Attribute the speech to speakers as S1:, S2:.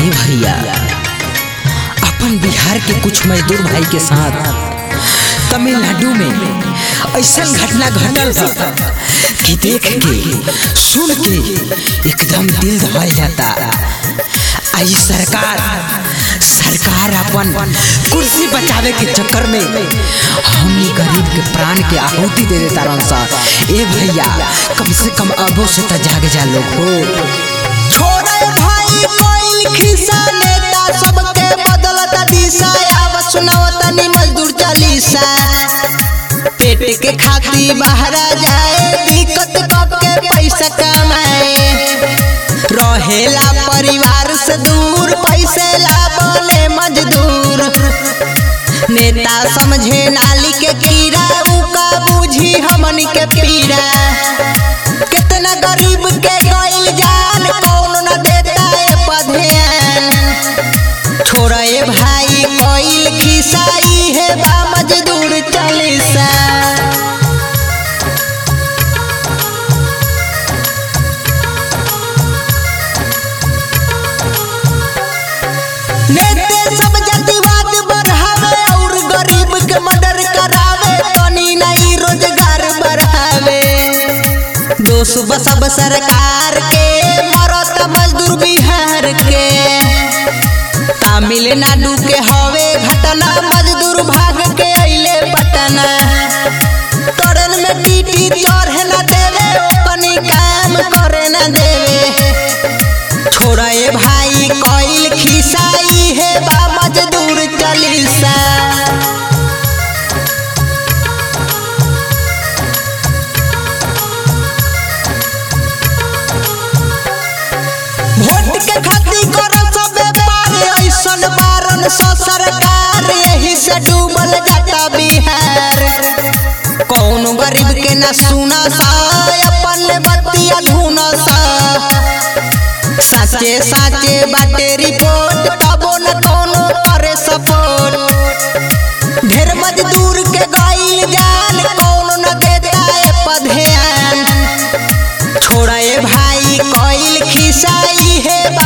S1: ए भैया अपन बिहार के कुछ मजदूर भाई के साथ तमिलनाडु में ऐसा घटना घटल बा कि देख के सुन के एकदम दिल दहल जाता आई सरकार सरकार अपन कुर्सी बचावे के चक्कर में हमनी गरीब के प्राण के आहुति दे देता रन सा ए भैया कम से कम अबो से त जाग जा लोग हो
S2: छोड़े भाई कोइल खिस्सा नेता सबके बदलत दिशा आव सुनावत नी मजदूर चालीसा पेट के खाती बाहर जाए दिक्कत कब के पैसा कमाए रहेला परिवार से दूर पैसे ला बोले मजदूर नेता समझे नाली के कीड़ा उका बूझी हमनी के पीड़ा कितना गरीब के गइल जान कौन न देता ए पधेन छोड़ा ए भाई कोइल खिसाई है बा मजदूर चालीसा नेते सब जातिवाद बढ़ावे और गरीब के मदद करावे तनी नहीं रोजगार बढ़ावे दोष बसब सरकार के मरत मजदूर बिहार के तमिलनाडु के हवे घटना मजदूर भाग के अइले पटना तोरन में टीटी चढ़े न देवे ओपनी काम करे न देवे छोड़ा ए भाई कोइल खिसाई है बा मजदूर चालीसा वोट के खातिर करो सब व्यापार ऐसन बारन सो सरकार यही से डूबल जाता बिहार कौन गरीब के न सुना सा अपन बतिया धुना सा साचे साचे बाटे रिपोर्ट तबो न कोनो करे सपोर्ट ढेर मजदूर के गइल जान कौन न देता ए पधेन छोड़ा ए भाई कोइल खिसाई है